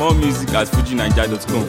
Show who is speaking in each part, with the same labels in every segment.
Speaker 1: More music at fujinaija.com.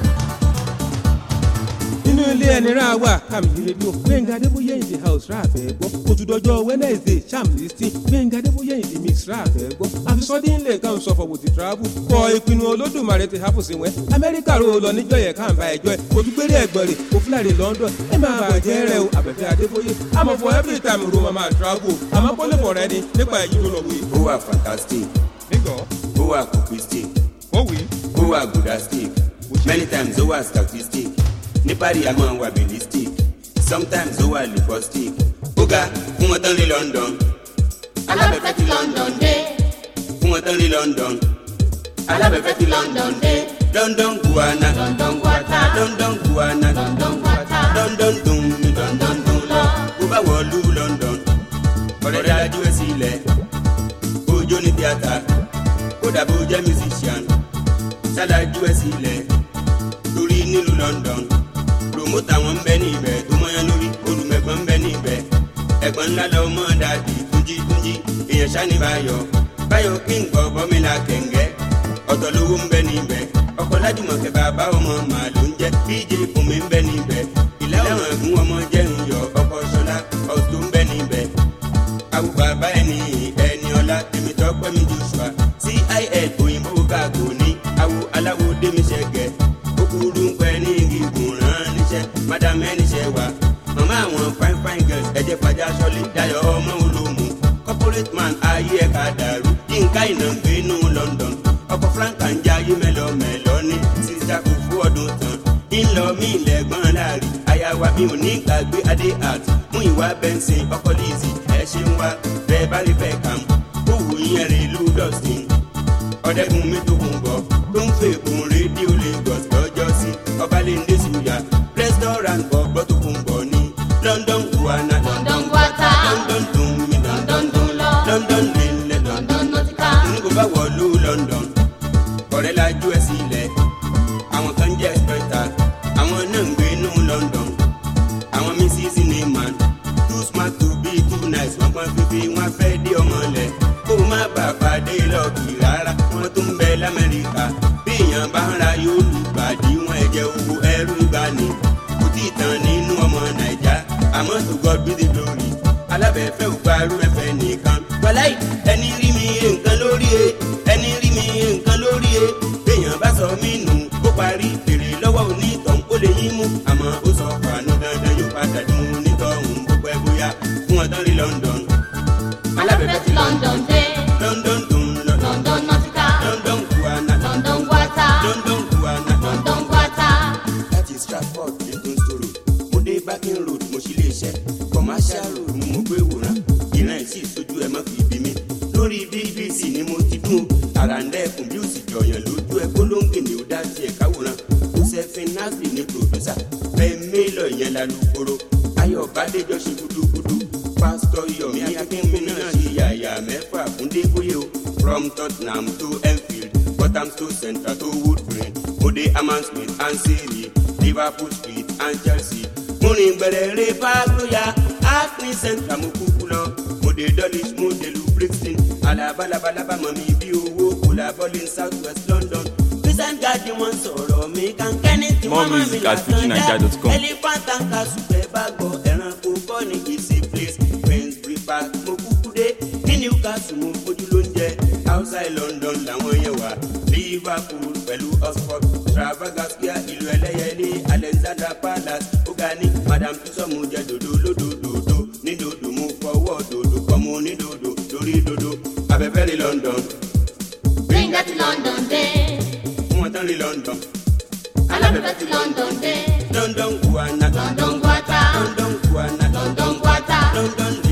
Speaker 2: nínú ilé ẹni rà wà kàmìlì rédíò gbẹ̀ngà adébóyè in the house rà fẹ́ gbọ́ òtúndọ̀jọ́ wednesday sham listing gbẹ̀ngà adébóyè in the mix rà fẹ́ gbọ́ àfisọ́dí ńlẹ̀ kan sọ fọwọ́ ti travel kọ ìpinnu olódùmarè ti hapò sí wẹ́ amẹ́ríkà ro lọ níjọ́ yẹ káàmbá ẹjọ́ ẹ òtúgbéré ẹgbọ̀n rẹ̀ òfúlàrí london ẹ máa bàjẹ́ rẹ o àbẹ̀fẹ́ adébóyè àmọ́ for every time ro mama travel àmọ́ pọ́lẹ́ fọ̀ rẹ ni nípa èyí tó lọ wí.
Speaker 3: ó wà fantastic
Speaker 2: nígbọ̀
Speaker 3: ó wà kòkìstic
Speaker 2: ó wí.
Speaker 3: ó wà gudastic many times ó wà statistic ní parí a máa wà bilistic sometimes ó wà lipostic ó ga fún wọn tán ní london
Speaker 4: alábẹ̀fẹ́ ti London dé
Speaker 3: fún wọn tán ní london
Speaker 4: alábẹ̀fẹ́ ti London dé
Speaker 3: london guana
Speaker 4: London guata
Speaker 3: london guana
Speaker 4: London guata
Speaker 3: london dùn ní london dùn lọ kó bá wọlú london ọ̀rẹ́ dájú ẹ̀ sílẹ̀ bójó ní tíátà kódà bó jẹ́ musician ṣálájú ẹ̀ sílẹ̀ torí nílùú london promoter wọn ń bẹ ní ibẹ̀ tó mọ́yán lórí olùmẹ̀gbọ́n ń bẹ ní ibẹ̀ ẹ̀gbọ́n ńlá lọ mọ́ dàdí túnjí túnjí èèyàn ṣáni báyọ̀ báyọ̀ kí n gbọ́ bọ́mílà kẹ̀ǹgẹ́ ọ̀tọ̀ lówó ń bẹ ní ibẹ̀ ọkọ̀ lájùmọ̀kẹ́ bàbá ọmọ màá ló ń jẹ́ bj fúnmi ń bẹ ní ibẹ̀ ìlà ọ̀hún ẹ̀gún ọmọ jẹ́ ń yọ ọkọ̀ ṣọlá ọ̀tún ń bẹ ní ibẹ̀ awo bàbá ẹni ẹni ọlá tèmi tọpẹ mi joshua cil òyìnbó káàkó ní awo aláwo démiṣẹgẹ kúkúrú ń pẹ ní gígùn rán níṣẹ madam ẹniṣẹ wa màmá àwọn fine fine girls ẹjẹ fàjà sọlẹ dayọ ọmọ olómù corporate man ayé ẹka dàrú yínká iná ń gbénú london ọkọ franka ń jayé mẹlọmẹlọ ní sista kò fún ọdún tán ńlọ mí lẹgbọn láàrin àyàwó mi ò ní gbàgbé adé art mú ìwà bẹnsìn ọkọ lizzy ẹ ṣe ń wá bẹẹ bá rí fẹ kàm kó wù yẹn rè lù dustin ọdẹkùn mi tó kún bọ tó ń fèkùn rédíò lagos lọjọ sí ọbalẹńdẹ suya restaurant ọgbọ tó kún bọ ní london guana
Speaker 4: London guata
Speaker 3: london dùn mí
Speaker 4: London dùn lọ
Speaker 3: london lélẹ london
Speaker 4: London nautica
Speaker 3: n kò bá wọ̀lú london ọ̀rẹ́ la ju ẹ̀ sílẹ̀ àwọn kan jẹ́ ẹ̀sìpẹ̀tà àwọn náà ń gbé inú london àwọn mrs neyman too smart to be too nice wọ́n pọ́n fífi wọ́n fẹ́ dé ọmọ lẹ̀ kó o má bàa pàdé lọ́ọ̀kì rárá wọ́n tún bẹ lamẹ́ríkà bí èèyàn bá ń ra yóò lù gbàdí wọn ẹ̀jẹ̀ owó ẹrú gbani kò tí ì tán nínú ọmọ nàìjà àmọ́ to God be the glory alábẹ̀fẹ́ ò parú ẹ̀fẹ̀ nìkan. wàláì ẹni rí mi yé nǹkan lórí e ẹni rí mi yé nǹkan lórí e béèyàn bá sọ mí nù ó parí èrè lọ́wọ́ onítọ̀hún ó lè yín mú àmọ́ ó sọ fàánù dandan yóò padà dùn onítọ̀hún bó pẹ́ bóyá fún ọtán rí london.
Speaker 4: alábẹ̀fẹ́ ti London dé
Speaker 3: london dùn lọ
Speaker 4: London nautica
Speaker 3: london guana
Speaker 4: London guata
Speaker 3: london guana.
Speaker 4: London guata
Speaker 3: láti stratford newton store mo dé backing road mo ṣí lè ṣe commercial road ni mo gbé wòran ìran ìsì ìsojú ẹ má fi bí mi lórí bbc ni mo ti dún àràǹdẹ̀kùn bí ó sì jọyàn lójú ẹ gbólóńgè ni ó dá tiẹ̀ káwòrán josephine nasby ní pòdùsà bẹ́ẹ̀ mélòó ìyẹn lálùkòrò ayọ̀ bàdéjọ́ ṣe gudugudu pásítọ̀ yomi akínkùnmí náà ṣe yàyà mẹ́fà fún débóyè o from tottenham to enfield bottom to central to wood green mode amansmith and siri liverpool street and chelsea múrin gbẹrẹrẹ fàgbóyà acne central mo kúkú lọ mode dulwich mode lu brixton alabalabalaba mọ̀mí bí owó kòlábọ́lì south west london christian garden wọn sọ̀rọ̀ mi kankẹ́ni tí
Speaker 1: More
Speaker 3: wọ́n mọ̀ mí
Speaker 1: music at fujinaija.com.
Speaker 3: elephant and castle bẹ́ẹ̀ bá gbọ́ ẹranko kọ́ ní easy place queensbury park mo kúkú dé ní newcastle mo fojú ló ń jẹ outside london làwọn yẹn wà liverpool pẹ̀lú oxford trafalgar square ìlú ẹlẹ́yẹlé alexander palace ó ga ní madam tussauds jẹ dòdò lódòdòdò ní dòdò mo fọwọ́ dòdò kọ́ mo ní dòdò lórí dòdò abẹ́fẹ́ rí london
Speaker 4: gbẹ̀ngà ti London dé
Speaker 3: fún wọn tán rí london
Speaker 4: alábẹ̀fẹ́ ti London dé
Speaker 3: london guana
Speaker 4: London guata
Speaker 3: london guana
Speaker 4: London guata
Speaker 3: london